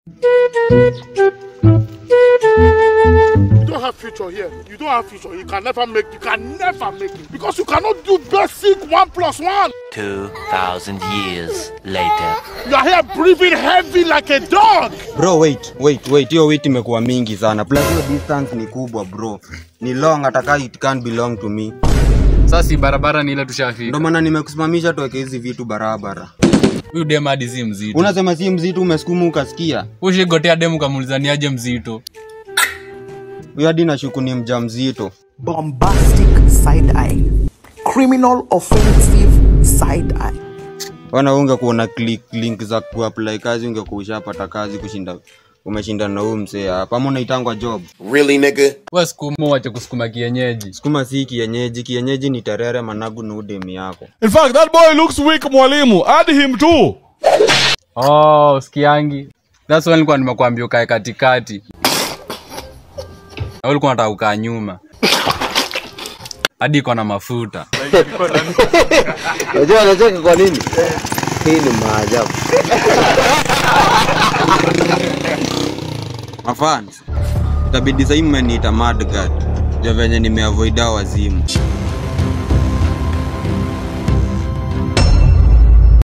You don't have future here. You don't have future. You can never make. You can never make it because you cannot do basic one plus one. 2,000 years later. You are here breathing heavy like a dog. Bro, wait, wait, wait. Hiyo wait imekuwa mingi sana. Plus hiyo distance ni kubwa bro. Ni long ataka it can't belong to me. Sasa si barabara ni ile Ndio tushafika. maana nimekusimamisha tuweke hizi vitu barabara. Huyu dem hadi si mzito. Unasema si mzito umesukuma ukasikia. Ushigotea dem kamuuliza ni aje mzito. Huyo hadi nashuku ni mjamzito. bombastic side eye, criminal offensive side eye. Wana unge kuona click link za kuapply kazi ungekuwa ushapata kazi kushinda umeshinda na huyu msee hapa. Ama unaitangwa job. Really, nigga? Wewe sukuma wache kusukuma kienyeji. Sukuma si kienyeji, kienyeji ni terere managu na udemi yako. In fact, that boy looks weak, mwalimu. Add him too. Oh, usikiangi. That's why nilikuwa nimekuambia ukae katikati. Na ulikuwa unataka ukaa nyuma. Hadi iko na mafuta. Unajua anacheka kwa nini? Hii ni maajabu. Mafans. Itabidi sasa mmeniita mad guard. Ja venye nimeavoida wazimu.